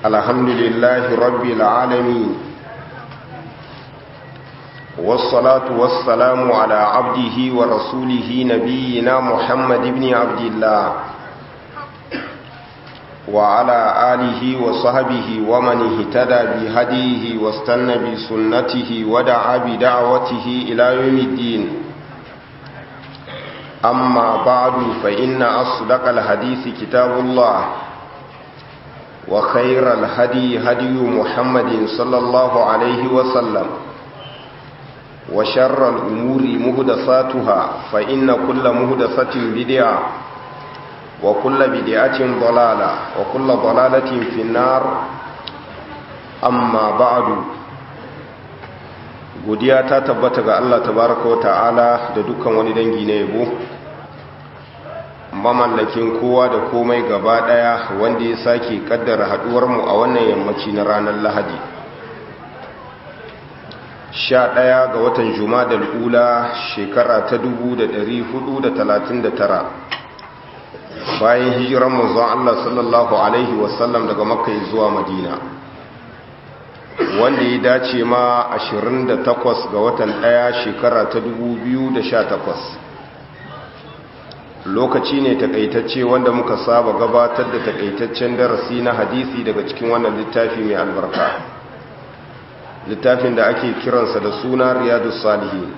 الحمد لله رب العالمين والصلاة والسلام على عبده ورسوله نبينا محمد بن عبد الله وعلى آله وصحبه ومن اهتدى بهديه واستنى بسنته ودعا بدعوته إلى يوم الدين أما بعد فإن أصدق الحديث كتاب الله وخير الهدي هدي محمد صلى الله عليه وسلم وشر الأمور مهدساتها فإن كل مهدسة بدعة وكل بدعة ضلالة وكل ضلالة في النار أما بعد godiya ta tabbata ga Allah tabaraka wata'ala da dukkan wani dangi na yabo mamallakin kowa da komai gaba daya wanda ya sake kaddara haduwar mu a wannan yammaci na ranar Lahadi 11 ga watan Jumadal ula shekara ta 1439 bayan hijiran manzon Allah sallallahu alaihi wasallam daga Makka zuwa Madina wanda ya dace ma 28 ga watan ɗaya shekara ta 2018 lokaci ne takaitacce wanda muka saba gabatar da takaitaccen darasi na hadisi daga cikin wannan littafi mai albarka littafin da ake kiransa da suna riyadu salihin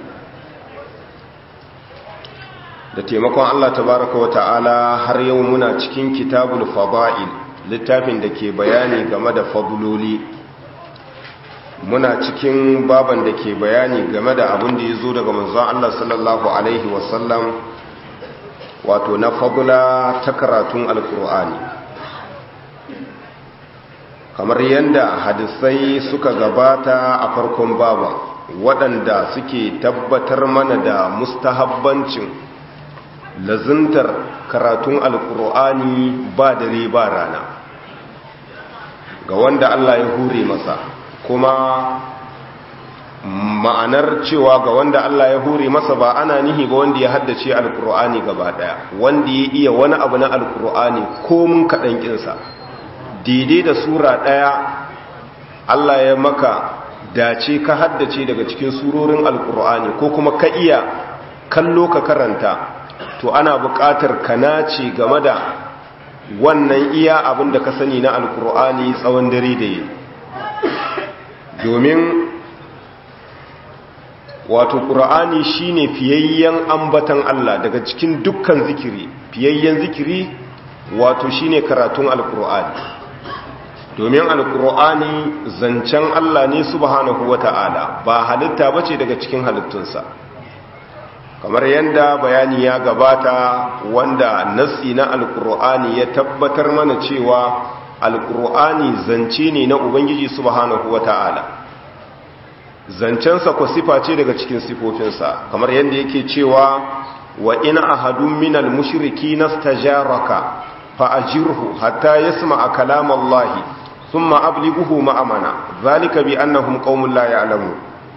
da taimakon Allah tabaraka wa ta'ala har yau muna cikin kitabul fada'il littafin da ke bayani game da faduloli muna cikin baban da ke bayani game da abin da ya zo daga manzon Allah sallallahu Alaihi wasallam wato na fagula ta karatun alkur'ani kamar yadda hadisai suka gabata a farkon baban waɗanda suke tabbatar mana da mustahabbancin lazuntar karatun alkur'ani ba dare ba rana ga wanda Allah ya hure masa kuma ma'anar cewa ga wanda Allah ya hure masa ba ana nihi ba wanda ya haddace alkur'ani gaba daya wanda ya iya wani abu na alkur'ani ko mun kaɗan ƙinsa daidai da sura ɗaya Allah ya maka dace ka haddace daga cikin surorin alkur'ani ko kuma ka iya kallo ka karanta to ana buƙatar ka nace game da wannan iya abin da ka sani na alkur'ani tsawon dare da yi domin wato ƙura'ani shine fiyayyen ambatan Allah daga cikin dukkan zikiri fiyayyen zikiri wato shine karatun alƙura'ani domin alƙura'ani zancen Allah ne subhanahu wata'ala ba halitta bace daga cikin halittunsa kamar yadda bayani ya gabata wanda nassi na alƙura'ani ya tabbatar mana cewa alƙur'ani zance ne na ubangiji subhanahu wata'ala zancensa ko sifa ce daga cikin sifofinsa kamar yadda yake cewa wa in ahadun minal mushriki nastajaraka fa ajirhu hatta yasma'a kalam Allah thumma ablighuhu ma'amana zalika bi annahum qaumun la ya'lamun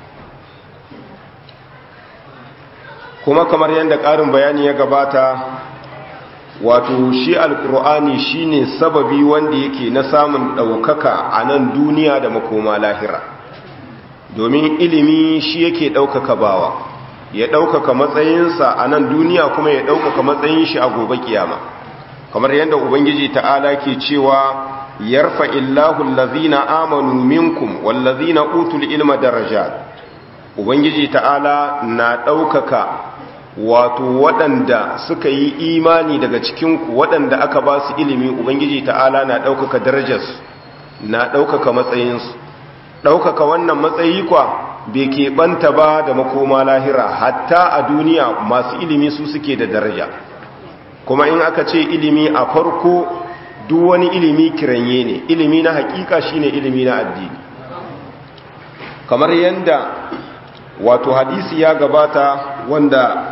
kuma kamar yadda ƙarin bayani ya gabata wato shi alkur'ani shine sababi wanda yake na samun ɗaukaka a nan duniya da makoma lahira domin ilimi shi yake ɗaukaka bawa ya ɗaukaka matsayinsa a nan duniya kuma ya ɗaukaka matsayin shi a gobe kiyama kamar yadda ubangiji ta'ala ke cewa yarfa illahu allazina amanu minkum wallazina utul ilma darajat ubangiji ta'ala na ɗaukaka wato waɗanda suka yi imani daga cikinku waɗanda aka ba su ilimi ubangiji ta'ala na ɗaukaka darajarsu na ɗaukaka matsayinsu ɗaukaka wannan matsayi kwa bai keɓanta ba da makoma lahira hatta a duniya masu ilimi su suke da daraja kuma in aka ce ilimi a farko duk wani ilimi kiranye ne ilimi na hakika shine ilimi na addini kamar yadda wato hadisi ya gabata wanda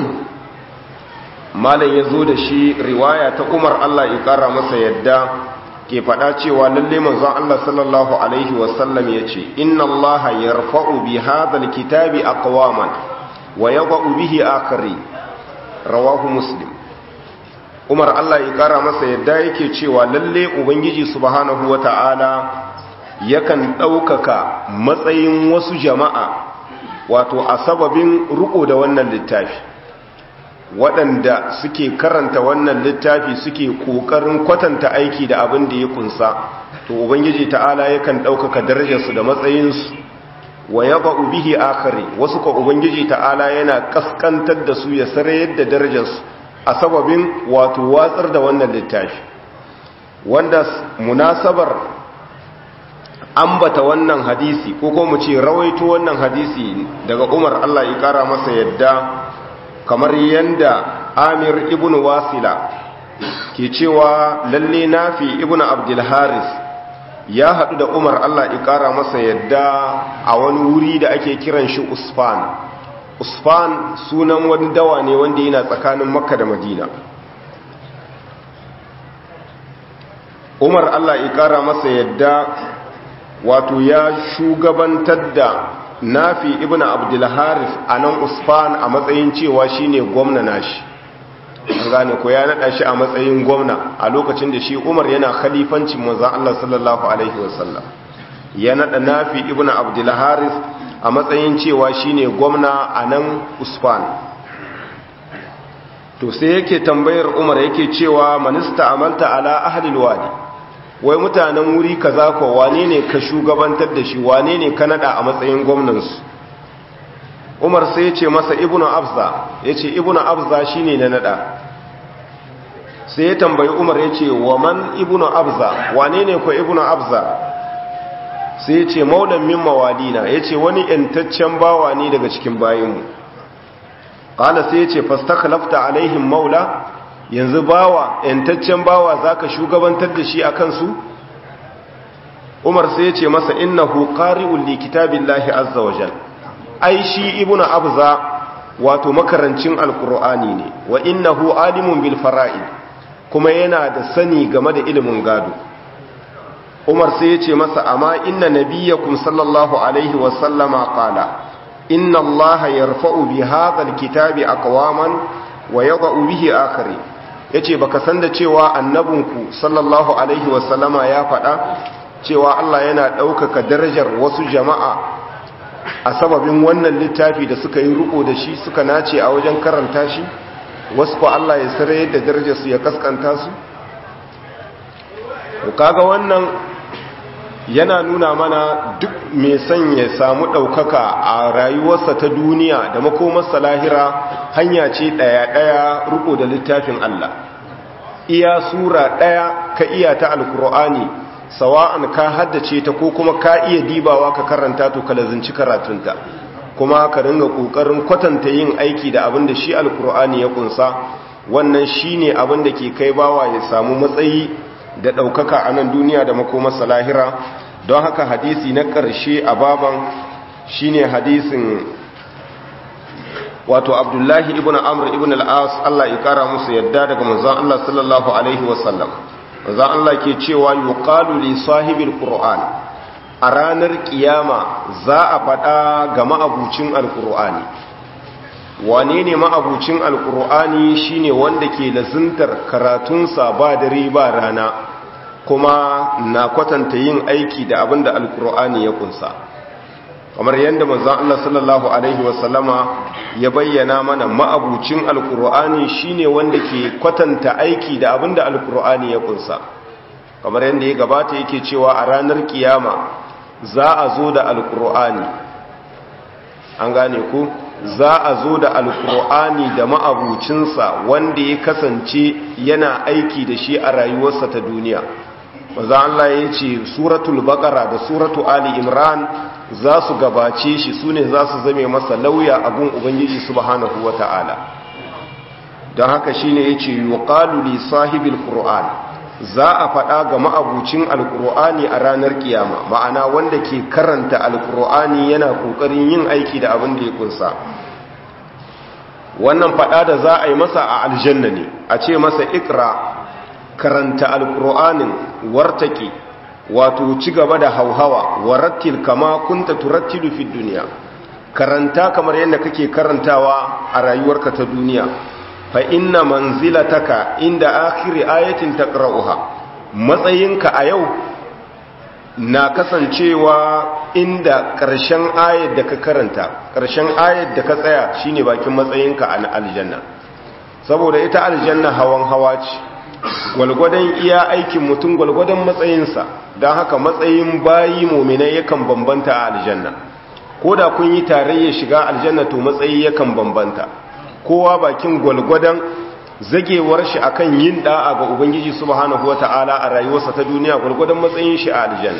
malam ya zo da shi riwaya ta umar allah ya kara masa yadda ke faɗa cewa lalle manzon Allah sallallahu alaihi wasallam ya ce inna Allah yarfa'u bi hadhal kitabi aqwaman wa yadh'u bihi akhari rawahu muslim umar Allah ya kara masa yadda yake cewa lalle ubangiji subhanahu wata'ala yakan ɗaukaka matsayin wasu jama'a wato a sababin riko da wannan littafi waɗanda suke karanta wannan littafi suke ƙoƙarin kwatanta aiki da abin da ya kunsa to ubangiji ta'ala yakan ɗaukaka darajarsu da matsayinsu wa yaba bihi akari wasu ka ubangiji ta'ala yana kaskantar da su ya sarayar da darajarsu a sababin wato watsar da wannan littafi wanda munasabar ambata wannan hadisi ko ko mu ce rawaito wannan hadisi daga Umar Allah ya kara masa yadda kamar yanda Amir ibn Wasila ke cewa lalle Nafi ibn Abdul Haris ya hadu da Umar Allah ya kara masa yadda a wani wuri da ake kiran shi Usfan Usfan sunan wani dawa ne wanda yana tsakanin Makka da Madina Umar Allah ya kara masa yadda wato ya shugabantar da nafi ibn abdulharis a nan usfan a matsayin cewa shine gwamna nashi an gane ko ya nada shi a matsayin gwamna a lokacin da shi umar yana khalifancin manzon Allah sallallahu alaihi wasallam ya nada nafi ibn abdulharis a matsayin cewa shine gwamna a nan usfan to sai yake tambayar umar yake cewa manista amalta ala ahli alwadi wai mutanen wuri kaza ko wane ne ka shugabantar da shi wane ne ka nada a matsayin gwamnansu umar sai ya ce masa ibnu abza ya ce ibnu abza shi ne na nada sai ya tambayi umar ya ce wa man ibnu abza wane ne ko ibnu abza sai ya ce maulan min mawalina ya ce wani yantaccen bawa ne daga cikin bayinmu ƙala sai ya ce fastakhlafta alaihim maula yanzu bawa yantaccen bawa zaka shugabantar da shi akan su Umar sai ya ce masa innahu qari'un li kitabillahi azza wa jal ai shi ibnu abza wato makarancin alqur'ani ne wa innahu alimun bil fara'id kuma yana da sani game da ilimin gado Umar sai ya ce masa amma inna nabiyyakum sallallahu alaihi wa sallama qala inna allaha yarfa'u bi hadha alkitabi aqwaman wa yada'u bihi akhari yace baka san da cewa annabinku sallallahu alaihi wasallama ya faɗa cewa Allah yana ɗaukaka darajar wasu jama'a a sababin wannan littafi da suka yi riko da shi suka nace a wajen karanta shi wasu ko Allah ya sare da darajar su ya kaskanta su to kaga wannan yana nuna mana duk mai son ya samu ɗaukaka a rayuwarsa ta duniya da makomarsa lahira hanya ce ɗaya-ɗaya riko da littafin Allah iya sura ɗaya ka iya ta alkur'ani sawa'an ka haddace ta ko kuma ka iya dibawa ka karanta to ka lazinci karatunta kuma ka ringa ƙoƙarin kwatanta yin aiki da abin da shi alkur'ani ya kunsa wannan shine abin da ke kai bawa ya samu matsayi da ɗaukaka a nan duniya da makomarsa lahira don haka hadisi na ƙarshe a baban shine hadisin wato abdullahi ibn amr ibn al'as Allah ya kara musu yadda daga manzon Allah sallallahu alaihi wasallam manzon Allah ke cewa yuqalu li sahibil qur'an a ranar kiyama za a faɗa ga ma'abucin alqur'ani wane ne ma'abucin alqur'ani shine wanda ke lazuntar karatunsa ba dare ba rana kuma na kwatanta yin aiki da abin da alqur'ani ya kunsa kamar yadda manzon Allah sallallahu alaihi wasallama ya bayyana mana ma'abucin alkur'ani shine wanda ke kwatanta aiki da abinda alkur'ani ya kunsa kamar yadda ya gabata yake cewa a ranar kiyama za a zo da alkur'ani an gane ku za a zo da alkur'ani da ma'abucinsa wanda ya kasance yana aiki da shi a rayuwarsa ta duniya maza Allah ya ce suratul baqara da suratu ali imran za su gabace shi su ne za su zame masa lauya abun ubangiji subhanahu wata'ala don haka shine yace yuqalu li sahibil qur'an za a faɗa ga ma'abucin alqur'ani a ranar kiyama ma'ana wanda ke karanta alqur'ani yana kokarin yin aiki da abin da ya kunsa wannan faɗa da za a yi masa a aljanna ne a ce masa ikra karanta alqur'anin wartaki wato ci gaba da hauhawa warattil kama kunta turattilu fi duniya karanta kamar yadda kake karantawa a rayuwarka ta duniya fa inna manzilataka inda akhiri ayatin taqra'uha matsayinka a yau na kasancewa inda ƙarshen ayat da ka karanta ƙarshen ayat da ka tsaya shine bakin matsayinka a aljanna saboda ita aljanna hawan hawa ce gwalgwadon iya aikin mutum gwalgwadon matsayinsa don haka matsayin bayi mominai yakan bambanta a aljanna ko da kun yi tarayya shiga aljanna to matsayi yakan bambanta kowa bakin gwalgwadon zagewar shi akan yin da'a ga ubangiji subhanahu wata'ala a rayuwarsa ta duniya gwalgwadon matsayin shi a aljanna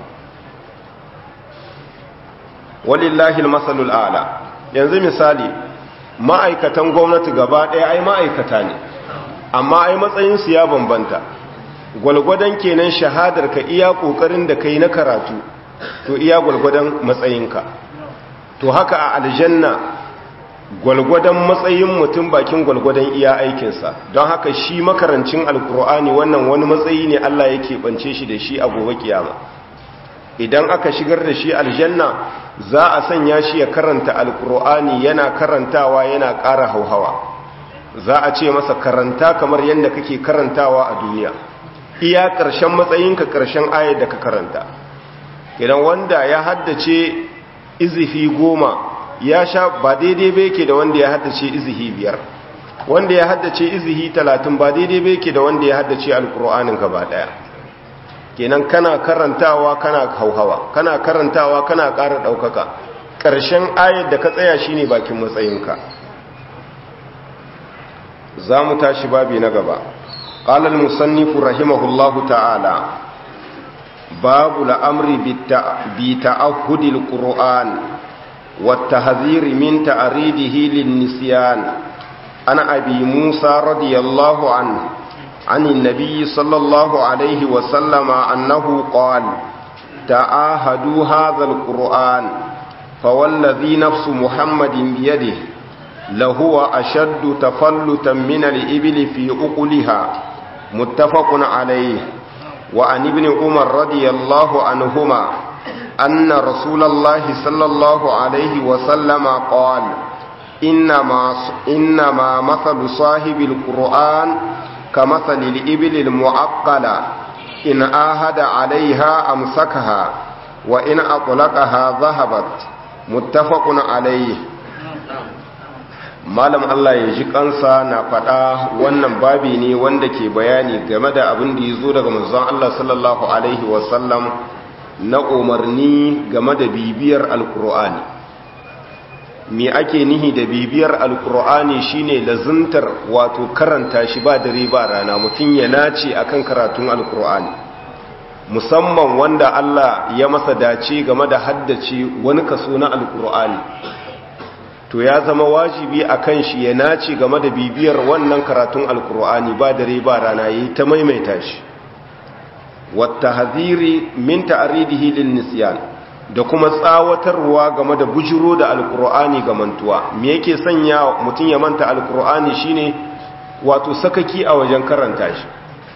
walillahi almasalul a'la yanzu misali ma'aikatan gwamnati gaba ɗaya ai ma'aikata ne amma ai matsayin su ya bambanta gwalgwadon kenan shahadar ka iya kokarin da kai na karatu to iya gwalgwadon matsayinka to haka a aljanna gwalgwadon matsayin mutum bakin gwalgwadon iya aikinsa don haka shi makarancin alkur'ani wannan wani matsayi ne Allah yake bance shi da shi a gobe kiyama idan aka shigar da shi aljanna za a sanya shi ya karanta alkur'ani yana karantawa yana ƙara hauhawa za a ce masa karanta kamar yadda kake karantawa a duniya iya ƙarshen matsayinka ƙarshen ayar da ka karanta idan wanda ya haddace izifi goma ya sha ba daidai bai ke da wanda ya haddace izihi biyar wanda ya haddace izihi talatin ba daidai bai ke da wanda ya haddace alkur'anin gaba daya kenan kana karantawa kana hauhawa kana karantawa kana ƙara ɗaukaka ƙarshen ayar da ka tsaya shine bakin matsayinka za mu tashi babi na gaba قال المصنف رحمه الله تعالى باب الأمر بتأهد القرآن والتهذير من تعريضه للنسيان عن أبي موسى رضي الله عنه عن النبي صلى الله عليه وسلم أنه قال تعاهدوا هذا القرآن فوالذي نفس محمد بيده لهو أشد تفلتا من الإبل في أقلها متفق عليه وعن ابن عمر رضي الله عنهما أن رسول الله صلى الله عليه وسلم قال إنما, إنما مثل صاحب القرآن كمثل الإبل المعقلة إن آهد عليها أمسكها وإن أطلقها ذهبت متفق عليه malam Allah ya ji kansa na faɗa wannan babi ne wanda ke bayani game da abin da ya zo daga manzon Allah sallallahu alaihi wasallam na umarni game da bibiyar alkur'ani me ake nihi da bibiyar alkur'ani shine lazuntar wato karanta shi ba dare ba rana mutum ya nace akan karatun alkur'ani musamman wanda Allah ya masa dace game da haddace wani kaso na alkur'ani to ya zama wajibi a kan shi ya nace game da bibiyar wannan karatun alkur'ani ba dare ba rana yi ta maimaita shi wata haziri min ta'aridihi lin nisyan da kuma tsawatarwa game da bujiro da alkur'ani ga mantuwa me yake sanya mutum ya manta alkur'ani shine wato sakaki a wajen karanta shi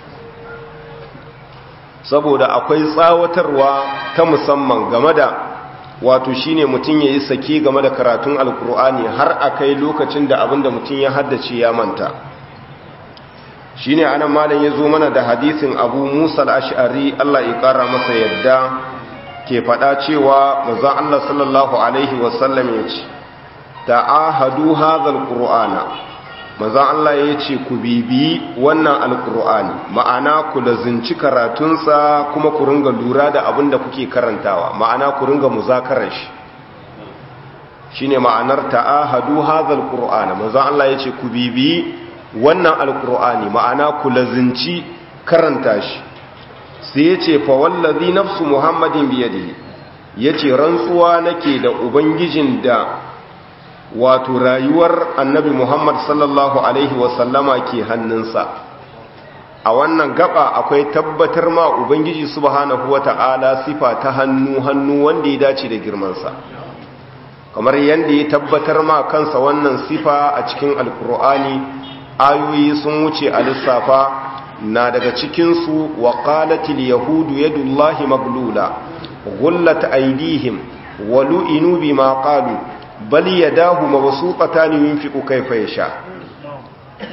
saboda akwai tsawatarwa ta musamman game da wato shine mutum ya yi sake game da karatun alkur'ani har a kai lokacin da abinda mutum ya haddace ya manta shine anan malam ya zo mana da hadisin abu musa al'ashari allah ya kara masa yadda ke faɗa cewa mazan allah sallallahu alaihi wasallam ya ce ta'ahadu hazal qur'ana mazan allah ya ce ku bibi wannan alkur'ani ma'ana ku lazinci karatunsa kuma ku ringa lura da abin da kuke karantawa ma'ana ku ringa muzakarar shi shine ma'anar ta'ahadu hazal qur'ana manzo Allah yace ku bibi wannan alqur'ani ma'ana ku lazinci karanta shi sai yace fa wallazi nafsu muhammadin biyadihi yace rantsuwa nake da ubangijin da wato rayuwar annabi muhammad sallallahu alaihi wasallama ke hannunsa a wannan gaba akwai tabbatar ma ubangiji subhanahu wata'ala sifa ta hannu hannu wanda ya dace da girmansa kamar yadda ya tabbatar ma kansa wannan sifa a cikin alkur'ani ayoyi sun wuce a lissafa na daga cikinsu wa qalatil yahudu yadullahi maglula gullat aydihim wa lu'inu bima qalu bal yadahu mabsuqatan yunfiqu kayfa yasha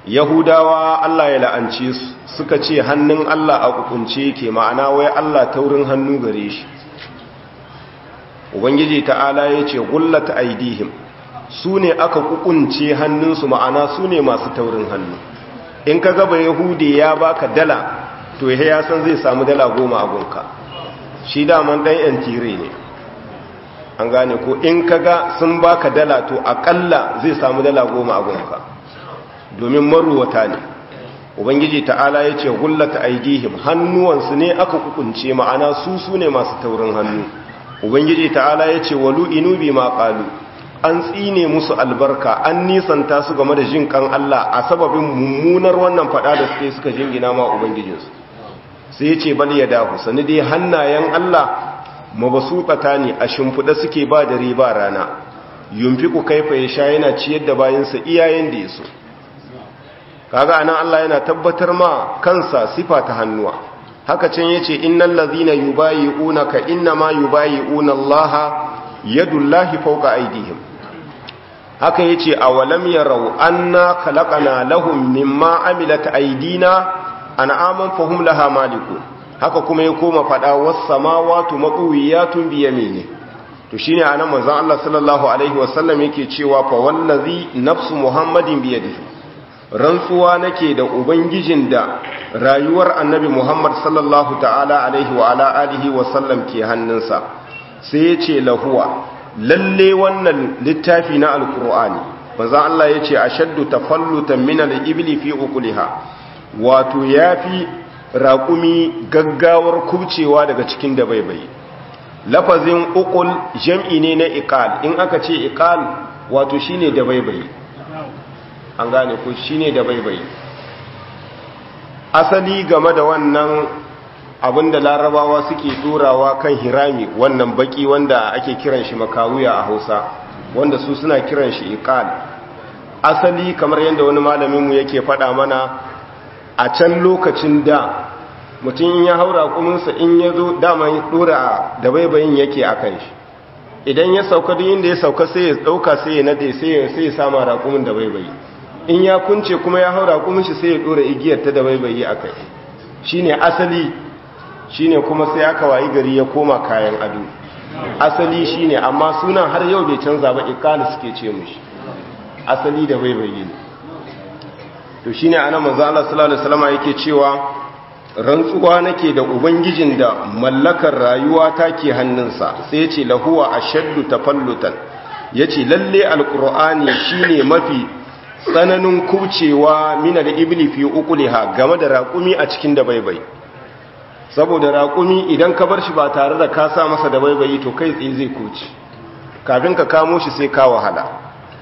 yahudawa Allah ya la'ance su suka ce hannun Allah a kukunce ke ma'ana wai Allah taurin hannu gare shi ubangiji ta'ala ya ce gullata aidihim su ne aka kukunce hannunsu ma'ana su ne masu taurin hannu in ka gaba yahudi ya baka dala to ya san zai samu dala goma a gunka shi daman ɗan yan tire ne an gane ko in ka ga sun baka dala to akalla zai samu dala goma a gunka domin maruwata ne ubangiji ta'ala ya ce gullata aidihim hannuwansu ne aka kukunce ma'ana su su ne masu taurin hannu ubangiji ta'ala ya ce walu inubi ma qalu an tsine musu albarka an nisanta su game da jin kan Allah a sababin mummunar wannan fada da suke suka jingina ma ubangijinsu sai ya ce bal ya dahu sani dai hannayen Allah mabasutsata ne a shimfiɗa suke ba da riba rana yumfiku kaifa ya sha yana ciyar da bayansa iyayen da ya so kaga anan Allah yana tabbatar ma kansa sifa ta hannuwa haka can yace innal ladhina yubayi'unaka innama yubayi'una Allah yadullahi fawqa aydihim haka yace awalam yarau anna khalaqana lahum mimma amilat aydina an'aman fahum laha malikun haka kuma ya koma fada was samawati maqwiyatun bi yamini to shine anan manzon Allah sallallahu alaihi wasallam yake cewa fa wallazi nafsu muhammadin bi yadihi rantsuwa nake da ubangijin da rayuwar annabi muhammad sallallahu ta'ala alaihi wa ala alihi wa sallam ke hannunsa sai ya ce lahuwa lalle wannan littafi na alkur'ani manzo Allah ya ce ashaddu tafallutan min al-ibli fi uquliha wato yafi raƙumi gaggawar kubcewa daga cikin da baibai lafazin uqul jam'i ne na iqal in aka ce iqal wato shine da baibai an gane ko shine da baibai asali game da wannan abinda larabawa suke turawa kan hirami wannan baki wanda ake kiran shi makawuya a hausa wanda su suna kiran shi iqal asali kamar yadda wani malaminmu yake faɗa mana a can lokacin da mutum ya haura kuminsa in ya zo dama ya ɗora da baibayin yake a kan shi idan ya sauka duk inda ya sauka sai ya ɗauka sai ya nade sai ya sama raƙumin da baibayi in ya kunce kuma ya haura kumin shi sai ya ɗora igiyar ta da baibayi a kai shi ne asali shi ne kuma sai aka wayi gari ya koma kayan ado asali shi ne amma sunan har yau bai canza ba ikali suke ce mushi asali da baibayi ne to shi ne ana manzo Allah sallallahu alaihi wasallam yake cewa rantsuwa nake da ubangijin da mallakar rayuwa ta ke hannunsa sai ya ce lahuwa ashaddu tafallutan yace lalle alqur'ani shine mafi tsananin kubcewa mina da ibli fi uquliha game da raƙumi a cikin da baibai saboda raƙumi idan ka bar shi ba tare da ka sa masa da baibayi to kai tsaye zai kuce kafin ka kamo shi sai ka wahala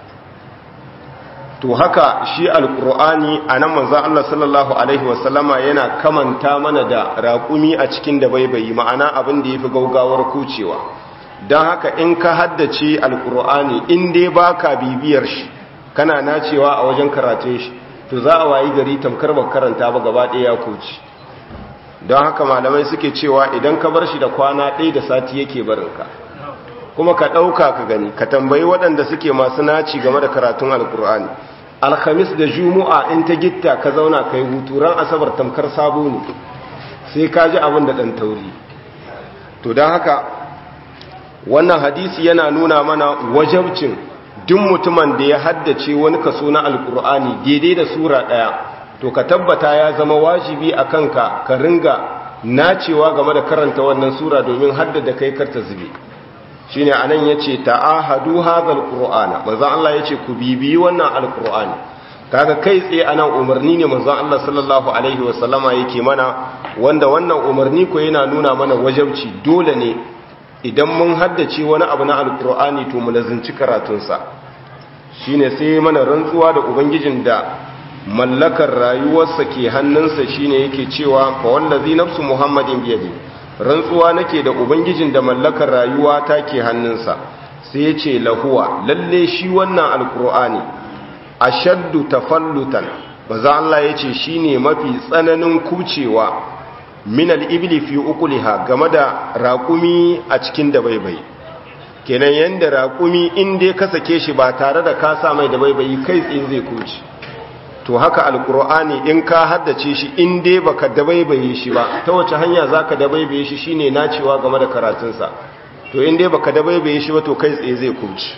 to haka shi alkur'ani a nan manzan Allah sallallahu Alaihi wasallama yana kamanta mana da raƙumi a cikin da baibayi ma'ana abin da ya fi gaugawar kucewa don haka in ka haddace alkur'ani in dai ba ka bibiyar shi kana nacewa a wajen karatun shi to za a wayi gari tamkar ba karanta ba gaba ɗaya ya kuci don haka malamai suke cewa idan ka bar shi da kwana ɗaya da sati yake barinka kuma ka ɗauka ka gani ka tambayi waɗanda suke masu naci game da karatun alkur'ani alhamis da juma'a in ta gitta ka zauna ka yi hutu ran asabar tamkar sabo ne sai ka ji abin da ɗan tauri to don haka wannan hadisi yana nuna mana wajabcin duk mutumin da ya haddace wani kaso na alkur'ani daidai da sura ɗaya to ka tabbata ya zama wajibi a kanka ka ringa nacewa game da karanta wannan sura domin haddada kai karta zube shine anan yace ta'ahadu hadhal qur'ana manzo Allah yace ku bibiyi wannan alqur'ani kaga kai tsaye anan umarni ne manzo Allah sallallahu alaihi wasallama yake mana wanda wannan umarni ko yana nuna mana wajabci dole ne idan mun haddace wani abu na alqur'ani to mu lazinci karatun sa shine sai mana rantsuwa da ubangijin da mallakar rayuwarsa ke hannunsa shine yake cewa fa wallazi nafsu muhammadin biyadi rantsuwa nake da ubangijin da mallakar rayuwa ta ke hannunsa sai ya ce lahuwa lalle shi wannan alkur'ani ashaddu tafallutan baza Allah ya ce shi ne mafi tsananin kucewa min al'ibli fi ukuliha game da raƙumi a cikin da baibai kenan yadda raƙumi inda ka sake shi ba tare da ka sa mai da baibai kai tsaye zai kuce to haka alkur'ani in ka haddace shi in dai baka dabaibaye shi ba ta wace hanya zaka dabaibaye shi shine nacewa game da karatunsa to in dai baka dabaibaye shi ba to kai tsaye zai kubci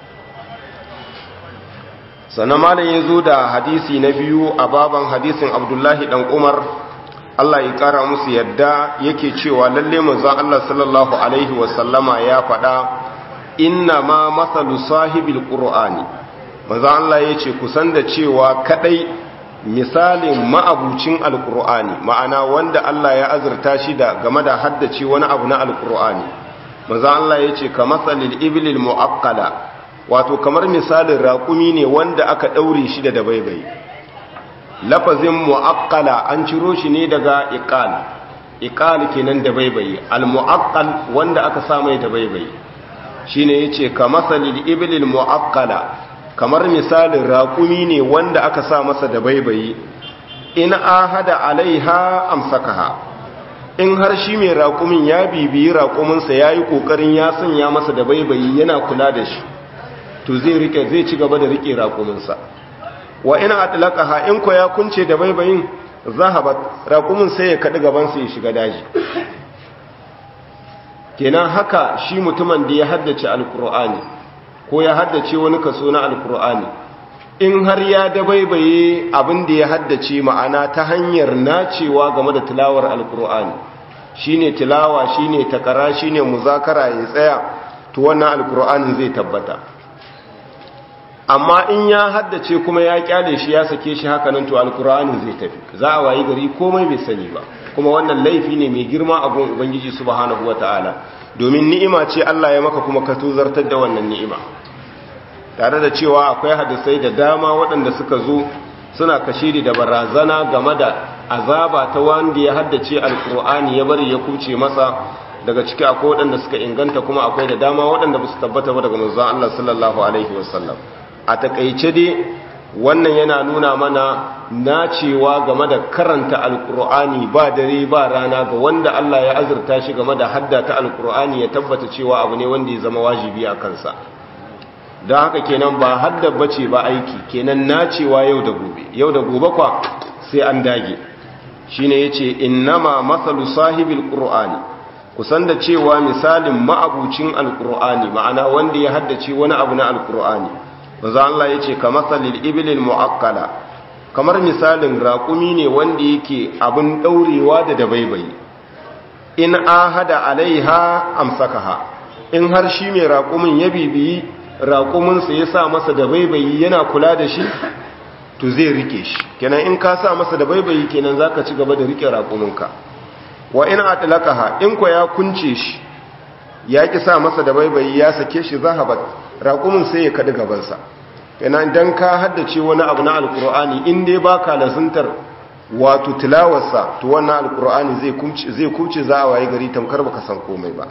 sannan malam ya zo da hadisi na biyu a baban hadisin abdullahi dan umar Allah ya kara musu yadda yake cewa lalle manzon Allah sallallahu alaihi wasallama ya faɗa inna ma masalu sahibil qur'ani manzon Allah yace kusan da cewa kadai misalin ma'abucin alqur'ani ma'ana wanda Allah ya azurta shi da game da haddace wani abu na alqur'ani manzon Allah yace kamasalil iblil muaqqala wato kamar misalin raƙumi ne wanda aka ɗaure shi da dabaibai lafazin mu'akkala an ciro shi ne daga iqal iqal kenan dabaibai al-mu'akkal wanda aka sa mai dabaibai shine yace kamasalil iblil mu'akkala kamar misalin raƙumi ne wanda aka sa masa dabaibai in ahada alaiha amsakaha in har shi mai raƙumin ya bibiyi raƙuminsa yayi kokarin ya sanya masa dabaibai yana kula da shi to zai rike zai ci gaba da rike raƙuminsa wa ina atlaqaha in ko ya kunce da baibayin zahabat raƙumin sai ya kadi gaban sa ya shiga daji kenan haka shi mutumin da ya haddace alqur'ani ko ya haddace wani kaso na alqur'ani in har ya dabaibaye abin da ya haddace ma'ana ta hanyar nacewa game da tilawar alqur'ani shine tilawa shine takara shine muzakara ya tsaya to wannan alqur'anin zai tabbata amma in ya haddace kuma ya kyale shi ya sake shi haka nan to alkur'ani zai tafi za a wayi gari komai bai sani ba kuma wannan laifi ne mai girma a gun ubangiji subhanahu wataala domin ni'ima ce Allah ya maka kuma ka tuzartar da wannan ni'ima tare da cewa akwai hadisai da dama waɗanda suka zo suna kashiri da barazana game da azaba ta wanda ya haddace alkur'ani ya bari ya kuce masa daga ciki akwai waɗanda suka inganta kuma akwai da dama waɗanda ba su tabbata ba daga manzon Allah sallallahu alaihi wasallam a takaice dai wannan yana nuna mana nacewa game da karanta alkur'ani ba dare ba rana ga wanda Allah ya azurta shi game da haddata alkur'ani ya tabbata cewa abu ne wanda ya zama wajibi a kansa don haka kenan ba haddar bace ba aiki kenan nacewa yau da gobe yau da gobe kwa sai an dage shine yace innama masalu sahibil qur'ani kusan da cewa misalin ma'abucin alkur'ani ma'ana wanda ya haddace wani abu na alkur'ani maza Allah ya ce kamasalil ibilil mu'akkala kamar misalin raƙumi ne wanda yake abin ɗaurewa da dabaibayi in ahada alaiha amsakaha in har shi mai raƙumin ya bibiyi raƙuminsa ya sa masa dabaibayi yana kula da shi to zai rike shi kenan in ka sa masa dabaibayi kenan zaka ci gaba da rike raƙuminka wa in atlaqaha in ko ya kunce shi ya ki sa masa dabaibayi ya sake shi zahabat raƙumin sai ya kaɗi gabansa yana don ka haddace wani abu na alkur'ani in dai ba ka lazuntar wato tilawarsa to wannan alkur'ani zai kuce za a waye gari tamkar baka san komai ba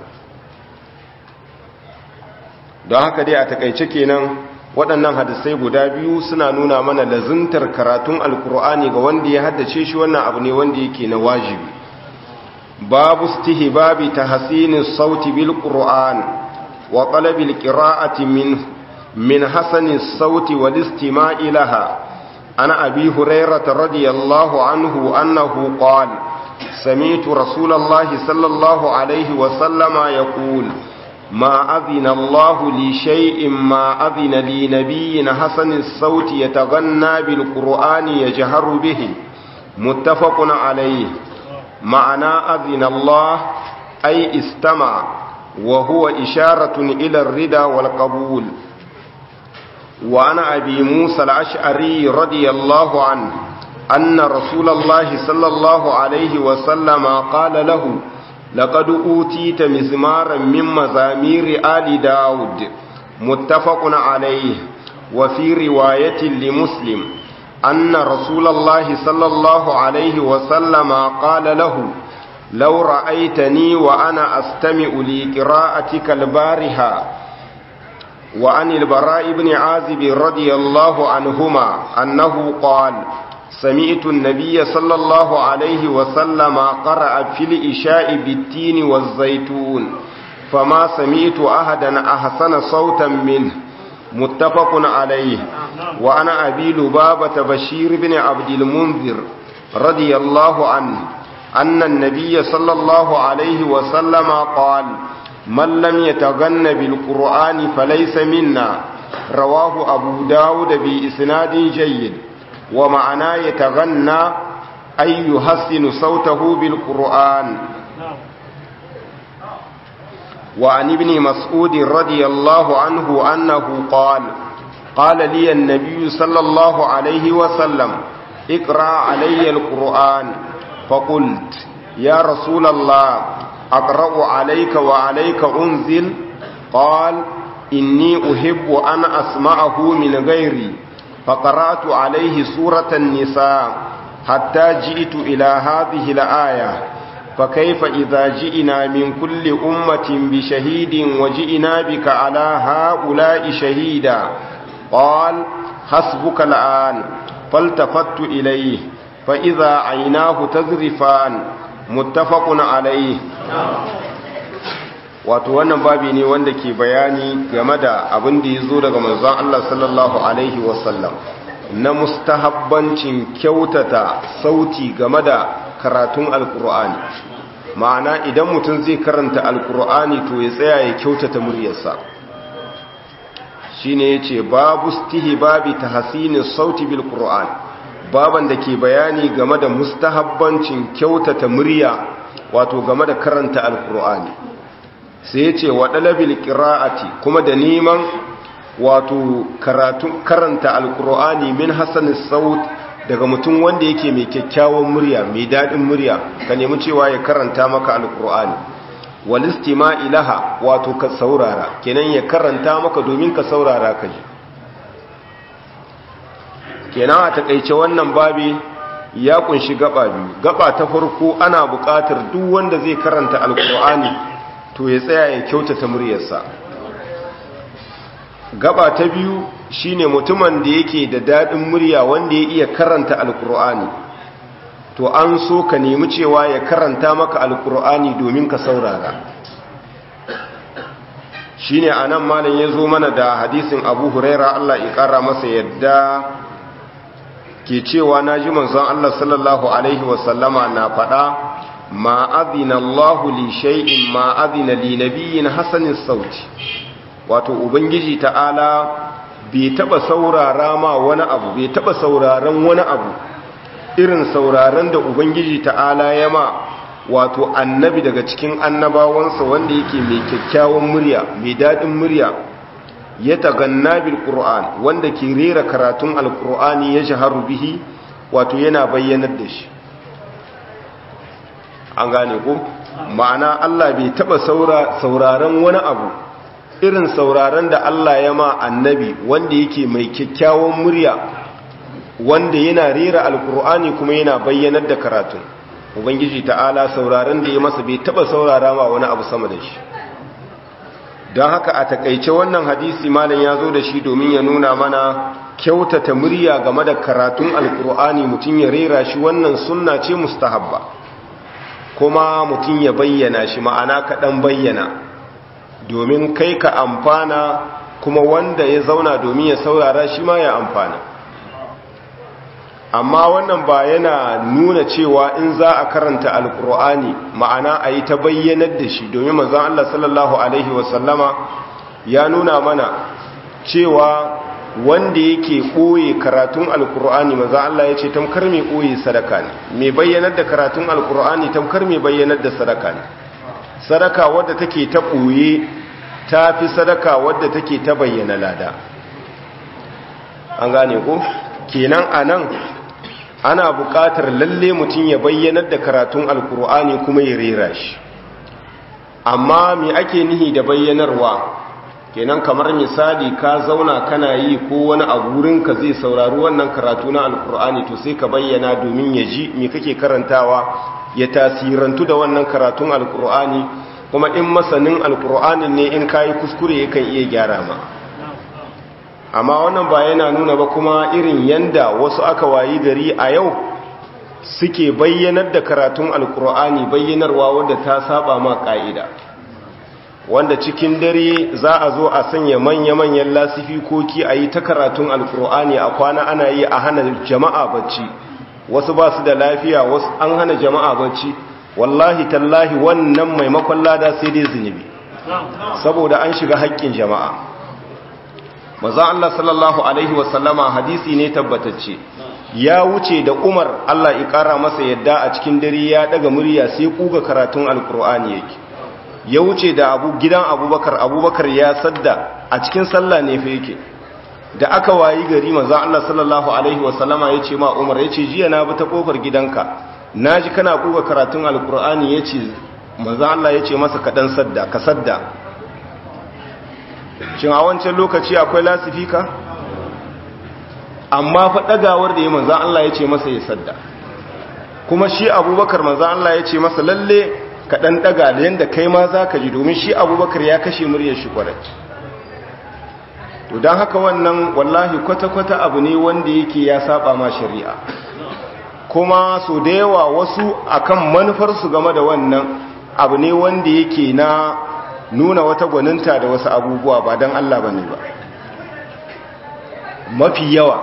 don haka dai a takaice kenan waɗannan hadisai guda biyu suna nuna mana lazuntar karatun alkur'ani ga wanda ya haddace shi wannan abu ne wanda yake na wajibi babu stihbabi tahsinin sauti bil qur'an وطلب القراءة من من حسن الصوت والاستماع لها عن أبي هريرة رضي الله عنه أنه قال سمعت رسول الله صلى الله عليه وسلم يقول ما أذن الله لشيء ما أذن لنبي حسن الصوت يتغنى بالقرآن يجهر به متفق عليه معنى أذن الله أي استمع وهو إشارة إلى الردى والقبول وعن أبي موسى الأشعري رضي الله عنه أن رسول الله صلى الله عليه وسلم قال له لقد أوتيت مزمارا من مزامير آل داود متفق عليه وفي رواية لمسلم أن رسول الله صلى الله عليه وسلم قال له لو رأيتني وأنا أستمع لقراءتك البارحة وعن البراء بن عازب رضي الله عنهما أنه قال سمعت النبي صلى الله عليه وسلم قرأ في الإشاء بالتين والزيتون فما سمعت أحدا أحسن صوتا منه متفق عليه وعن أبي لبابة بشير بن عبد المنذر رضي الله عنه أن النبي صلى الله عليه وسلم قال من لم يتغن بالقرآن فليس منا رواه أبو داود بإسناد جيد ومعنى يتغنى أي يحسن صوته بالقرآن وعن ابن مسعود رضي الله عنه أنه قال قال لي النبي صلى الله عليه وسلم اقرأ علي القرآن فقلت يا رسول الله أقرأ عليك وعليك أنزل قال إني أحب أن أسمعه من غيري فقرأت عليه سورة النساء حتى جئت إلى هذه الآية فكيف إذا جئنا من كل أمة بشهيد وجئنا بك على هؤلاء شهيدا قال حسبك الآن فالتفت إليه فإذا عيناه تذرفان متفق عليه wato wannan babi ne wanda ke bayani game da abin da ya zo daga manzon Allah sallallahu alaihi wasallam na mustahabbancin kyautata sauti game da karatun alkur'ani ma'ana idan mutum zai karanta alkur'ani to ya tsaya ya kyautata muryarsa shine yace babu babi tahsinin sauti bil qur'an baban da ke bayani game da mustahabbancin kyautata murya wato game da karanta alkur'ani sai yace wa dalabil qira'ati kuma da neman wato karatu karanta alkur'ani min hasanis saut daga mutum wanda yake mai kyakkyawan murya mai daɗin murya ka nemi cewa ya karanta maka alkur'ani walistima ilaha wato ka saurara kenan ya karanta maka domin ka saurara ka ji kenan a takaice wannan babi ya kunshi gaba biyu gaba ta farko ana buƙatar duk wanda zai karanta alkur'ani to ya tsaya ya kyautata muryarsa gaba ta biyu shine mutumin da yake da daɗin murya wanda ya iya karanta alkur'ani to an so ka nemi cewa ya karanta maka alkur'ani domin ka saurara shine anan malam ya zo mana da hadisin abu huraira allah ya ƙara masa yadda ke cewa na ji manzon allah sallallahu alaihi wasallama na faɗa ma azina allahu li shay'in ma azina li nabiyyin hasanin sauti wato ubangiji ta'ala bai taba saurara ma wani abu bai taba sauraron wani abu irin sauraron da ubangiji ta'ala ya ma wato annabi daga cikin annabawansa wanda yake mai kyakkyawan murya mai daɗin murya ya taganna bil qur'an wanda ke rera karatun alqur'ani ya shaharu bihi wato yana bayyanar da shi an gane ko ma'ana Allah bai taba sauraron wani abu irin sauraron da Allah ya ma annabi wanda yake mai kyakkyawan murya wanda yana rera alkur'ani kuma yana bayyanar da karatun ubangiji ta'ala sauraron da ya masa bai taba saurara ma wani abu sama da shi don haka a takaice wannan hadisi malam ya zo da shi domin ya nuna mana kyautata murya game da karatun alkur'ani mutum ya rera shi wannan sunna ce mustahabba kuma mutum ya bayyana shi ma'ana kaɗan bayyana domin kai ka amfana kuma wanda ya zauna domin ya saurara shi ma ya amfana amma wannan ba yana nuna cewa in za a karanta alkur'ani ma'ana a yi ta bayyanar da shi domin mazan Allah sallallahu Alaihi wasallama ya nuna mana cewa wanda yake ɓoye karatun alkur'ani mazan Allah ya ce tamkar mai ɓoye sadaka ne mai bayyanar da karatun alkur'ani tamkar mai bayyanar da sadaka ne sadaka wadda take ta ɓoye ta fi sadaka wadda take ta bayyana lada an gane ko kenan a nan ana buƙatar lalle mutum ya bayyanar da karatun alkur'ani kuma ya rera shi amma me ake nihi da bayyanarwa kenan kamar misali ka zauna kana yi ko wani a ka zai saurari wannan karatu na alkur'ani to sai ka bayyana domin ya ji me kake karantawa ya tasirantu da wannan karatun alkur'ani kuma in masanin alkur'anin ne in kayi kuskure yakan iya gyara ma amma wannan ba yana nuna ba kuma irin yanda wasu aka wayi gari a yau suke bayyanar da karatun alkur'ani bayyanarwa wadda ta saba ma ka'ida wanda cikin dare za a zo a sanya manya-manyan lasifikoki a yi ta karatun alkur'ani a kwana ana yi a hana jama'a bacci wasu ba su da lafiya wasu an hana jama'a bacci wallahi tallahi wannan maimakon lada sai dai zunubi saboda an shiga haƙƙin jama'a maza Allah sallallahu alaihi wasallama hadisi ne tabbatacce ya wuce da umar Allah ya ƙara masa yadda a cikin dare ya daga murya sai kuga karatun alkur'ani yake ya wuce da abu gidan abubakar abubakar ya sadda a cikin sallah ne fa yake da aka wayi gari maza Allah sallallahu alaihi wasallama ya ce ma umar ya ce jiya na bi ta kofar gidanka na ji kana kuga karatun alkur'ani ya ce maza Allah ya ce masa kaɗan sadda ka sadda shin a wancan lokaci akwai lasifika amma fa ɗagawar da ya maza Allah ya ce masa ya sadda kuma shi abubakar maza Allah ya ce masa lalle kaɗan ɗaga da yadda kai ma za ka ji domin shi abubakar ya kashe muryar shi kwarai to don haka wannan wallahi kwata-kwata abu ne wanda yake ya saba ma shari'a kuma so da yawa wasu akan manufarsu game da wannan abu ne wanda yake na nuna wata gwaninta da wasu abubuwa ba don Allah ba ne ba mafi yawa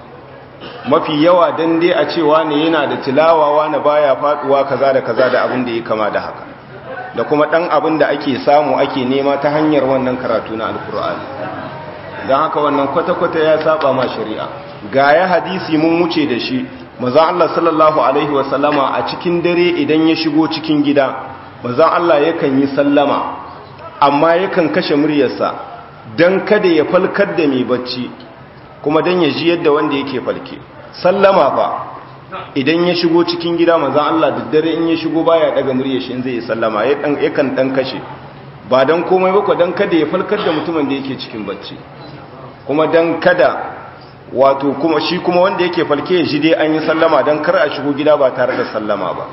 mafi yawa don dai a cewa ne yana da tilawawa na baya faduwa kaza da kaza da abin da ya kama da haka da kuma dan abin da ake samu ake nema ta hanyar wannan karatu na alkur'ani don haka wannan kwata-kwata ya saba ma shari'a ga ya hadisi mun wuce da shi maza Allah sallallahu alaihi wasallama a cikin dare idan ya shigo cikin gida maza Allah yakan yi sallama amma yakan kashe muryarsa don kada ya falkar da mai bacci kuma don ya ji yadda wanda yake falke sallama fa idan ya shigo cikin gida maza Allah da dare in ya shigo baya daga muryar shi zai yi sallama yakan dan kashe ba don komai ba don kada ya falkar da mutumin da yake cikin bacci kuma don kada wato kuma shi kuma wanda yake falke ya ji dai an yi sallama don kar a shigo gida ba tare da sallama ba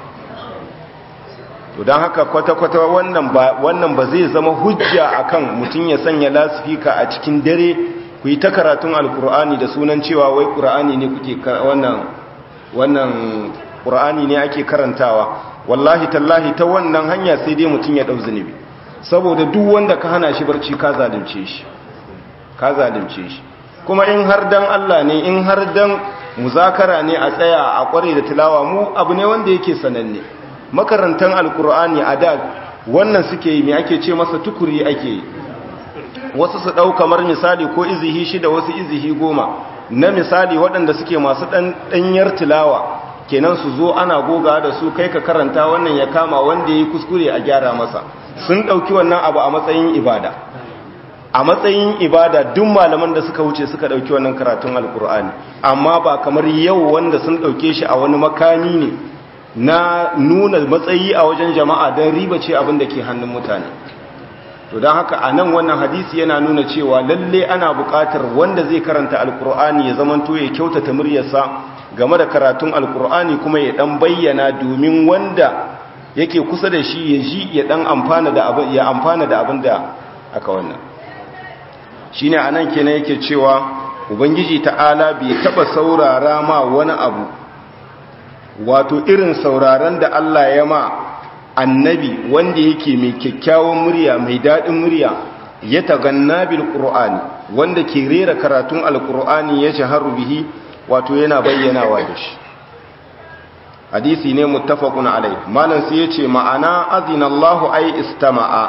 to don haka kwata-kwata wannan ba zai zama hujja akan mutum ya sanya lasifika a cikin dare ku yi ta karatun alkur'ani da sunan cewa wai ƙur'ani ne kuke wannan wannan ƙur'ani ne ake karantawa wallahi tallahi ta wannan hanya sai dai mutum ya ɗau zunubi saboda duk wanda ka hana shi barci ka zalunce shi ka zalunce shi kuma in har dan Allah ne in har dan muzakara ne a tsaya a kware da tilawa mu abu ne wanda yake sananne makarantan alkur'ani a da wannan suke yi me ake ce masa tukuri ake yi wasu su ɗau kamar misali ko izihi shida wasu izihi goma na misali waɗanda suke masu ɗanyar tilawa kenan su zo ana goga da su kai ka karanta wannan ya kama wanda ya yi kuskure a gyara masa sun ɗauki wannan abu a matsayin ibada a matsayin ibada duk malaman da suka wuce suka ɗauki wannan karatun alkur'ani amma ba kamar yau wanda sun ɗauke shi a wani makami ne na nuna matsayi a wajen jama'a don riba ce abin da ke hannun mutane to don haka a nan wannan hadisi yana nuna cewa lalle ana buƙatar wanda zai karanta alkur'ani ya zamanto ya kyautata muryarsa game da karatun alkur'ani kuma ya dan bayyana domin wanda yake kusa da shi ya ji ya dan amfana da abin ya amfana da abin da aka wannan shine anan kenan yake cewa ubangiji ta'ala bai taba saurara ma wani abu wato irin sauraron da Allah ya ma annabi wanda yake mai kyakkyawan murya mai daɗin murya ya taganna bil qur'ani wanda ke rera karatun alqur'ani ya shaharu bihi wato yana bayyanawa da shi hadisi ne muttafaqun alai malam sai yace ma'ana azinallahu ay istama'a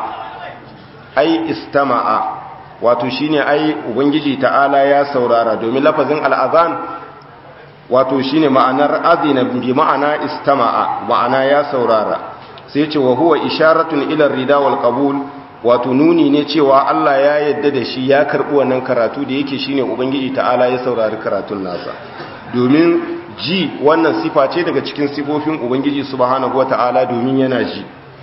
ay istama'a wato shine ai ubangiji ta'ala ya saurara domin lafazin al'azan wato shine ma'anar azina bi ma'ana istama'a ma'ana ya saurara sai ce wa huwa isharatun ila rida wal qabul wato nuni ne cewa Allah ya yadda da shi ya karbi wannan karatu da yake shine ubangiji ta'ala ya saurari karatun nasa domin ji wannan sifa ce daga cikin sifofin ubangiji subhanahu wata'ala domin yana ji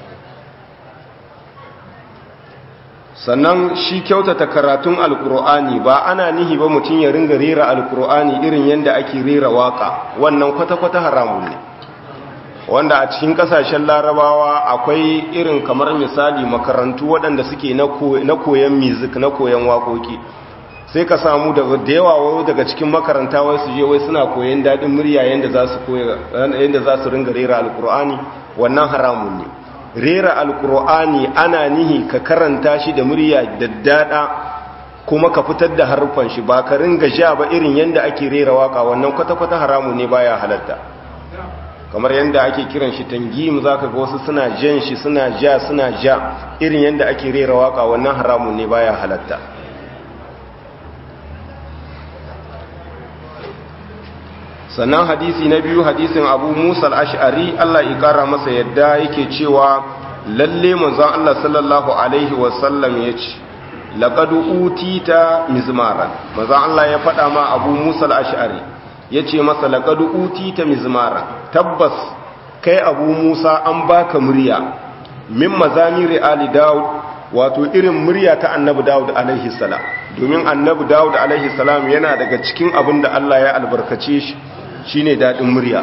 sannan shi kyautata karatun alkur'ani ba ana nihi ba mutum ya ringa rera alkur'ani irin yadda ake rera waka wannan kwata-kwata haramun ne wanda a cikin kasashen larabawa akwai irin kamar misali makarantu waɗanda suke na koyon music na koyon waƙoƙi sai ka samu daga da yawa daga cikin makaranta wai su je wai suna koyon daɗin murya yadda za su ringa rera alkur'ani wannan haramun ne rera alkur'ani ana nihi ka karanta shi da murya daddada kuma ka fitar da harfan shi ba ka ringa ja ba irin yadda ake rera waka wannan kwata-kwata haramu ne baya halatta kamar yadda ake kiran shi tangim zaka ga wasu suna jan shi suna ja suna ja irin yadda ake rera waka wannan haramu ne baya halatta sannan hadisi na biyu hadisin abu musa al'ash'ari Allah ya kara masa yadda yake cewa lalle manzon Allah sallallahu alaihi wasallam ya ce laƙadu utita mizmaran manzon Allah ya faɗa ma abu musa al'ash'ari ya ce masa laƙadu utita mizmaran tabbas kai abu musa an baka murya min mazamiri ali dawud wato irin murya ta annabi dawud alaihi salam domin annabi dawud alaihi salam yana daga cikin abin da Allah ya albarkace shi shine dadin murya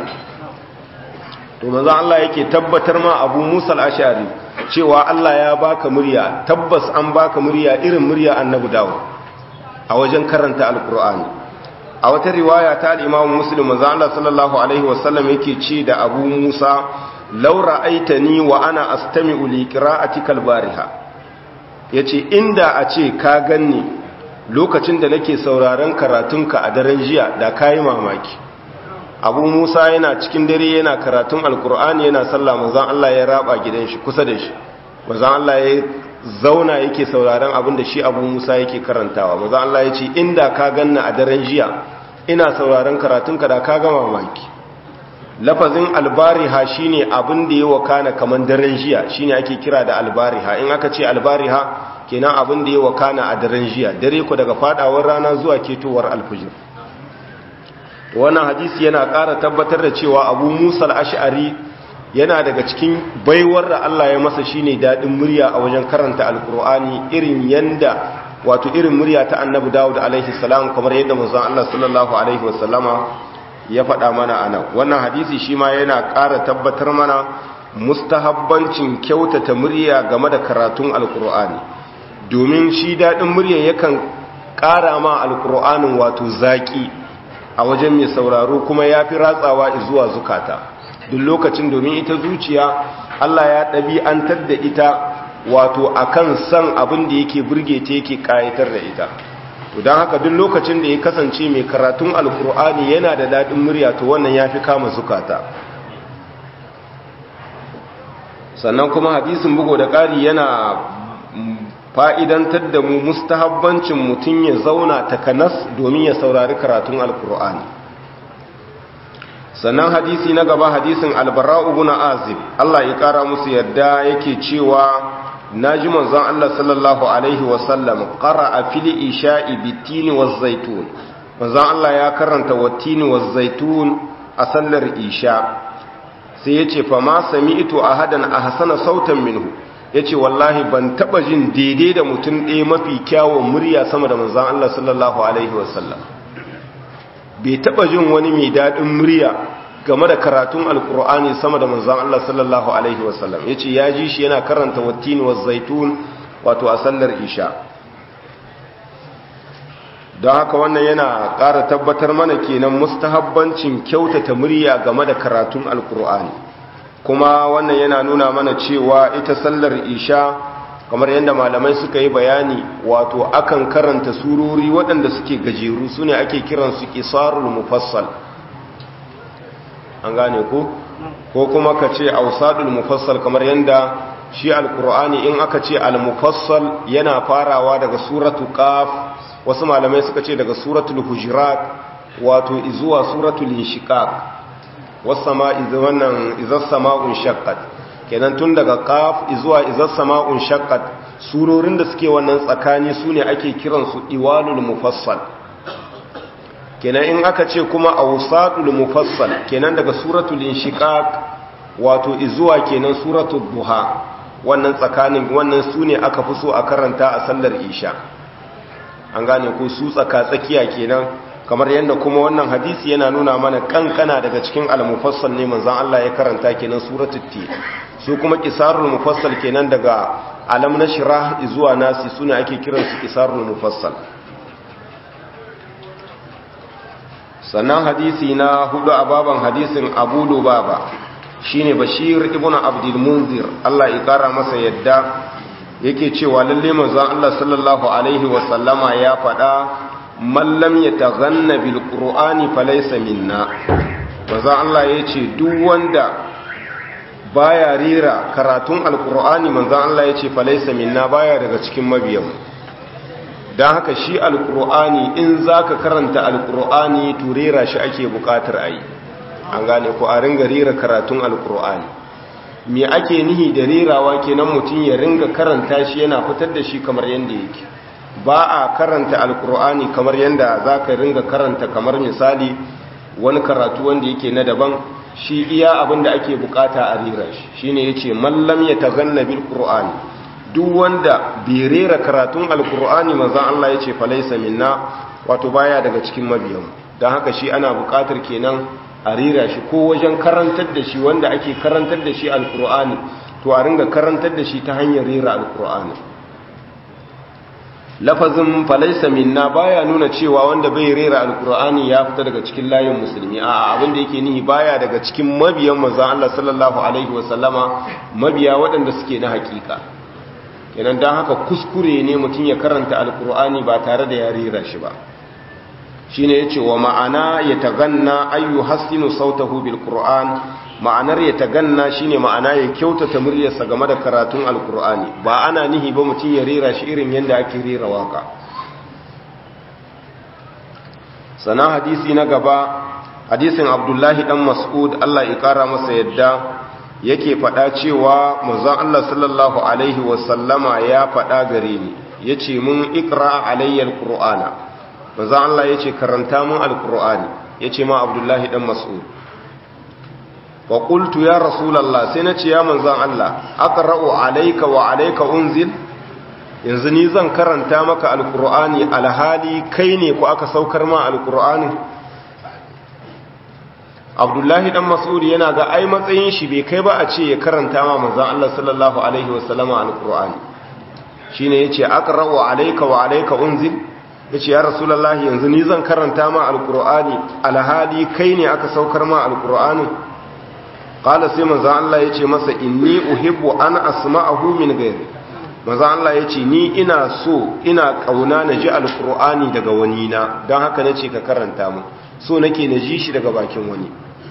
to manzo Allah yake tabbatar ma Abu Musa al-Ash'ari cewa Allah ya baka murya tabbas an baka murya irin murya Annabi Dawud a wajen karanta Al-Qur'ani a wata riwaya ta al-Imam Muslim manzo Allah sallallahu alaihi wasallam yake ce da Abu Musa law ra'aitani wa ana astami'u li qira'atika al-bariha yace inda a ce ka ganni lokacin da nake sauraron karatunka a daren jiya da kai mamaki abu musa yana cikin dare yana karatun alkur'ani yana sallah manzan allah ya raba gidan shi kusa da shi manzan allah ya zauna yake sauraron abin da shi abu musa yake karantawa manzan allah ya ce inda ka ganna a daren jiya ina sauraron karatunka da ka gama mamaki lafazin albariha shine abin da ya wakana kaman daren jiya shine ake kira da albariha in aka ce albariha kenan abin da ya wakana a daren jiya dare ku daga fadawar rana zuwa ketowar alfijir wannan hadisi yana ƙara tabbatar da cewa abu musa al'ash'ari yana daga cikin baiwar da Allah ya masa shine daɗin murya a wajen karanta alkur'ani irin yanda wato irin murya ta annabi dawud alaihi salam kamar yadda manzon Allah sallallahu alaihi wasallama ya faɗa mana a nan wannan hadisi shi ma yana ƙara tabbatar mana mustahabbancin kyautata murya game da karatun alkur'ani domin shi daɗin murya yakan ƙara ma alkur'anin wato zaƙi a wajen mai sauraro kuma ya fi ratsawa zuwa zukata duk lokacin domin ita zuciya Allah ya ɗabi'antar da ita wato akan san abin da yake burge ta yake ƙayatar da ita to don haka duk lokacin da ya kasance mai karatun alkur'ani yana da daɗin murya to wannan ya fi kama zukata sannan kuma hadisin bugo da ƙari yana fa'idantar da mu mustahabbancin mutum ya zauna takanas domin ya saurari karatun alkur'ani sannan hadisi na gaba hadisin albara'u guna azib Allah ya ƙara musu yadda yake cewa na ji manzon Allah sallallahu Alaihi wasallam ƙara a fili isha'i bitini wa zaitun manzon Allah ya karanta watini wa zaitun a sallar isha sai ya ce fama sami ito a hadan a hasana sautan minhu ya ce wallahi ban taɓa jin daidai da mutum ɗaya mafi kyawun murya sama da manzon Allah sallallahu Alaihi wasallam bai taɓa jin wani mai daɗin murya game da karatun alkur'ani sama da manzan Allah sallallahu Alaihi wasallam ya ce ya ji shi yana karanta wattini wa zaitun wato a sallar isha don haka wannan yana ƙara tabbatar mana kenan mustahabbancin kyautata murya game da karatun alkur'ani kuma wannan yana nuna mana cewa ita sallar isha kamar yadda malamai suka yi bayani wato akan karanta surori waɗanda suke gajeru su ne ake kiransu ƙisarul mufassal an gane ku ko kuma ka ce ausadul mufassal kamar yadda shi alkur'ani in aka ce al-mufassal yana farawa daga suratu qaf wasu malamai suka ce daga suratul hujurat wato zuwa suratul inshiqaq was-sama'i wannan izas sama'un shaqqat kenan tun daga qaf zuwa izas sama'un shaqqat surorin da suke wannan tsakani sune ake kiransu iwalul mufassal kenan in aka ce kuma awsatul mufassal kenan daga suratul inshiqaq wato izuwa kenan suratul duha wannan tsakanin wannan sune aka fi so a karanta a sallar isha an gane ko su tsaka tsakiya kenan kamar yadda kuma wannan hadisi yana nuna mana kankana daga cikin al-mufassal ne manzon Allah ya karanta kenan suratul ti su kuma qisarul mufassal kenan daga alam nashrah izuwa nasi sune ake kiransu qisarul mufassal sannan hadisi na hudu a baban hadisin abu lubaba shine bashir ibn abdul munzir Allah ya kara masa yadda yake cewa lalle manzon Allah sallallahu alaihi wa sallama ya faɗa man lam yataghanna bil qur'ani falaysa minna manzon Allah yace duk wanda baya rera karatun alqur'ani manzon Allah yace falaysa minna baya daga cikin mabiyan dan haka shi alqur'ani in zaka karanta alqur'ani to rera shi ake bukatar ayi an gane ko a ringa rera karatun alqur'ani me ake nihi da rerawa kenan mutum ya ringa karanta shi yana fitar da shi kamar yanda yake ba a karanta alkur'ani kamar yanda za ka ringa karanta kamar misali wani karatu wanda yake na daban shi iya abin da ake bukata a rera shi shine yace mallam ya taganna bil qur'ani duk wanda bai rera karatun alkur'ani manzon Allah yace falaysa minna wato baya daga cikin mabiyan dan haka shi ana bukatar kenan a rera shi ko wajen karantar da shi wanda ake karantar da shi alkur'ani to a ringa karantar da shi ta hanyar rera alkur'ani lafazin falaisa minna baya nuna cewa wanda bai rera alkur'ani ya fita daga cikin layin musulmi a abin da yake nihi baya daga cikin mabiyan manzon Allah sallallahu alaihi wasallama mabiya waɗanda suke na hakika kenan dan haka kuskure ne mutum ya karanta alkur'ani ba tare da ya rera shi ba shine yace wa ma'ana ya taganna ayu hasinu sautahu bil qur'an ma'anar ya taganna shine ma'ana ya kyautata muryarsa game da karatun alqur'ani ba ana nihi ba mutum ya rera shi irin yanda ake rera waka sana hadisi na gaba hadisin abdullahi dan mas'ud Allah ya kara masa yadda yake faɗa cewa manzon Allah sallallahu alaihi wasallama ya faɗa gare ni yace mun ikra alayya alqur'ana manzo Allah yace karanta mun alqur'ani yace ma abdullahi dan mas'ud wa qultu ya rasulullah sai nace ya manzon Allah aqra'u alayka wa alayka unzil yanzu ni zan karanta maka alqur'ani alhali kai ne ko aka saukar ma alqur'ani abdullahi dan mas'ud yana ga ai matsayin shi bai kai ba a ce ya karanta ma manzon Allah sallallahu alaihi wasallama alqur'ani shine yace aqra'u alayka wa alayka unzil ya ce ya rasulallah yanzu ni zan karanta ma alkur'ani alhali kai ne aka saukar ma alkur'ani ƙala sai maza Allah ya ce masa inni uhibbu an asma'ahu min gairi maza Allah ya ce ni ina so ina ƙauna na ji alkur'ani daga wani na don haka na ce ka karanta mu so nake na ji shi daga bakin wani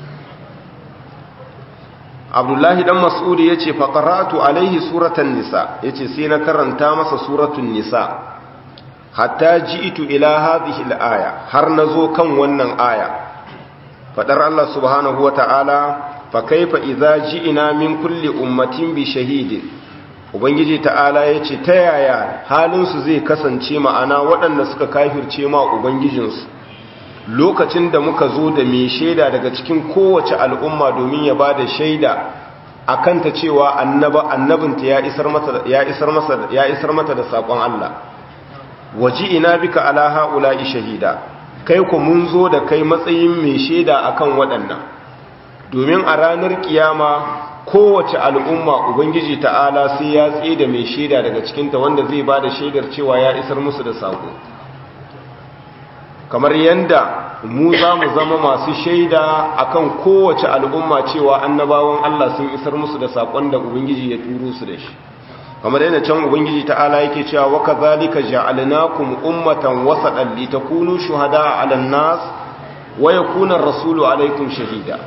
abdullahi dan mas'udi ya ce faƙaratu alaihi suratan nisa ya ce sai na karanta masa suratun nisa hatta ji'itu ila hadhihi al-aya har nazo kan wannan aya fadar Allah subhanahu wata'ala fa kaifa idza ji'ina min kulli ummatin bi shahidin ubangiji ta'ala yace ta yaya halin su zai kasance ma'ana waɗanda suka kafirce ma ubangijinsu lokacin da muka zo da mai shaida daga cikin kowace al'umma domin ya bada shaida akan ta cewa annaba annabinta ya isar mata ya isar masa ya isar mata da sakon Allah waji ina bika ala haula'i shahida kai ku mun zo da kai matsayin mai shaida akan waɗannan domin a ranar kiyama kowace al'umma ubangiji ta'ala sai ya tsaye da mai shaida daga cikinta wanda zai ba da shaidar cewa ya isar musu da sako kamar yadda mu za mu zama masu shaida akan kowace al'umma cewa annabawan Allah sun isar musu da sakon da ubangiji ya turo su da shi kamar yana can ubangiji ta'ala yake cewa wa kadhalika ja'alnakum ummatan wasatan litakunu shuhada'a 'alan nas wa yakuna ar-rasulu 'alaykum shahida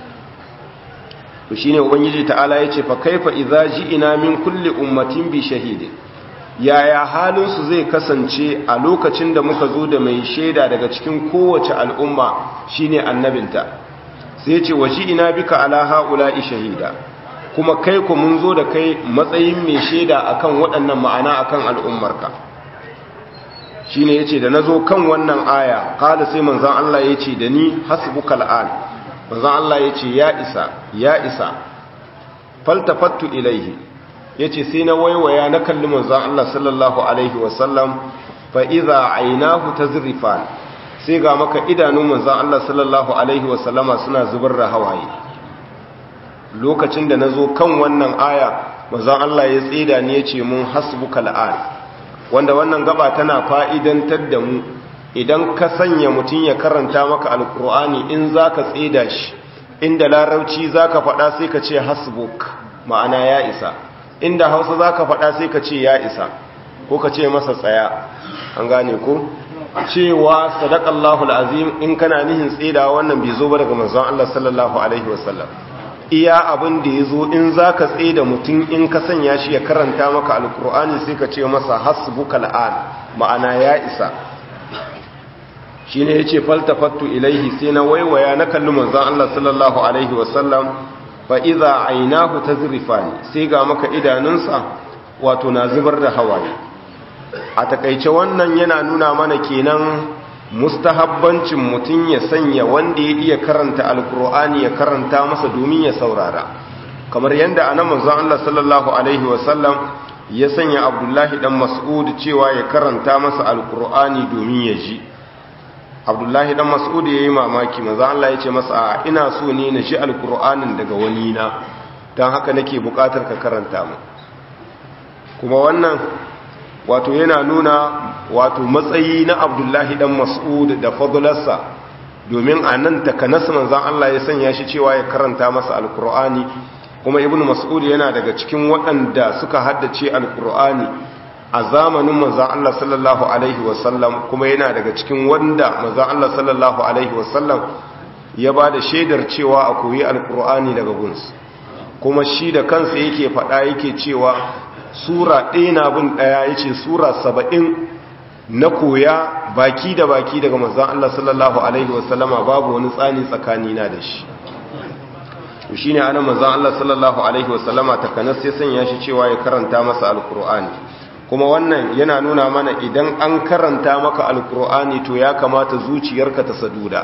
to shine ubangiji ta'ala yace fa kaifa idza ji'ina min kulli ummatin bi shahidin yaya halin su zai kasance a lokacin da muka zo da mai shaida daga cikin kowace al'umma shine annabinta sai yace waji'ina bika ala ha'ula'i shahida kuma kai ku mun zo da kai matsayin mai shaida akan waɗannan ma'ana akan al'ummarka shine yace da nazo kan wannan aya qala sai manzon Allah yace da ni hasbukal an manzon Allah yace ya isa ya isa faltafattu ilaihi yace sai na waiwaya na kalli manzon Allah sallallahu alaihi wasallam fa idza aynahu tazrifan sai ga maka idanun manzon Allah sallallahu alaihi wasallama suna zubar da hawaye lokacin da na zo kan wannan aya mazan Allah ya tsida ne ya ce mun hasbuka la'an wanda wannan gaba tana fa'idantar da mu idan ka sanya mutum ya karanta maka alkur'ani in za ka tsida shi inda larauci zaka faɗa sai ka ce hasbuk ma'ana ya isa inda hausa zaka faɗa sai ka ce ya isa ko ka ce masa tsaya an gane ko cewa sadaqallahu alazim in kana nihin tsida wannan bai zo ba daga manzon Allah sallallahu alaihi wasallam iya abin da yazo in zaka tsida mutum in ka sanya shi ya karanta maka alqur'ani sai ka ce masa hasbukal an ma'ana ya isa shine yace faltafattu ilaihi sai na waiwaya na kalli manzon Allah sallallahu alaihi wasallam fa idza aynahu tazrifani sai ga maka idanunsa wato na zubar da hawaye a takaice wannan yana nuna mana kenan mustahabbancin mutum ya sanya wanda ya iya karanta alkur'ani ya karanta masa domin ya saurara kamar yadda anan manzon Allah sallallahu alaihi wasallam ya sanya Abdullahi dan Mas'ud cewa ya karanta masa alkur'ani domin ya ji Abdullahi dan Mas'ud yayi mamaki manzon Allah ya ce masa ina so ne na ji alkur'anin daga wani na dan haka nake bukatar ka karanta mu kuma wannan wato yana nuna wato matsayi na abdullahi dan mas'ud da fadlarsa domin a nan takanas manzan Allah ya sanya shi cewa ya karanta masa alkur'ani kuma ibnu mas'ud yana daga cikin waɗanda suka haddace alkur'ani a zamanin manzan Allah sallallahu alaihi wasallam kuma yana daga cikin wanda manzan Allah sallallahu alaihi wasallam ya ba da shaidar cewa a koyi alkur'ani daga guns kuma shi da kansa yake faɗa yake cewa sura ɗaya na bin ɗaya ya ce sura saba'in na koya baki da baki daga manzan Allah sallallahu Alaihi wasallama babu wani tsani tsakanina da shi shi ne ana manzan Allah sallallahu Alaihi wasallama takanas ya sanya shi cewa ya karanta masa alkur'ani kuma wannan yana nuna mana idan an karanta maka alkur'ani to ya kamata zuciyarka ta saduda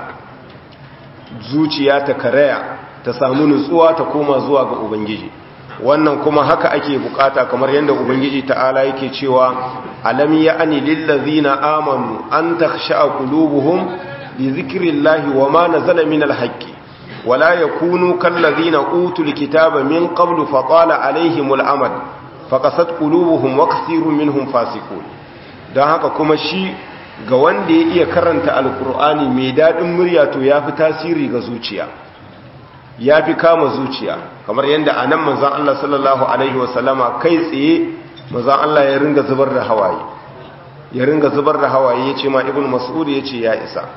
zuciya ta karaya ta samu nutsuwa ta koma zuwa ga ubangiji wannan kuma haka ake bukata kamar yadda ubangiji ta'ala yake cewa alam ya'ni lillazina amanu an takhsha'a qulubuhum li dhikrillahi wama nazala minal haqqi wala yakunu kallazina utul kitaba min qablu faqala alaihimul amad faqasat qulubuhum wa kathirun minhum fasiqun dan haka kuma shi ga wanda ya iya karanta alqur'ani mai dadin murya to yafi tasiri ga zuciya ya fi kama zuciya kamar yadda a nan manzan Allah sallallahu Alaihi wasallama kai tsaye manzan Allah ya ringa zubar da hawaye ya ringa zubar da hawaye ya ce ma ibn mas'ud ya ce ya isa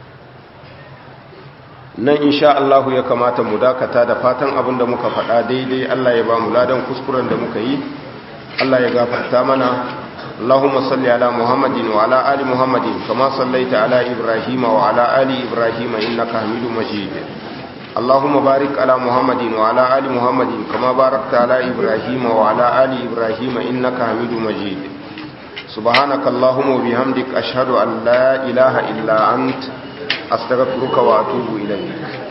nan insha Allah ya kamata mu dakata da fatan abin da muka faɗa daidai Allah ya ba mu ladan kuskuren da muka yi Allah ya gafarta mana اللهم صل على محمد وعلى آل محمد كما صليت على إبراهيم وعلى آل إبراهيم إنك حميد مجيد اللهم بارك على محمد وعلى آل محمد كما باركت على إبراهيم وعلى آل إبراهيم إنك حميد مجيد سبحانك اللهم وبحمدك أشهد أن لا إله إلا أنت أستغفرك وأتوب إليك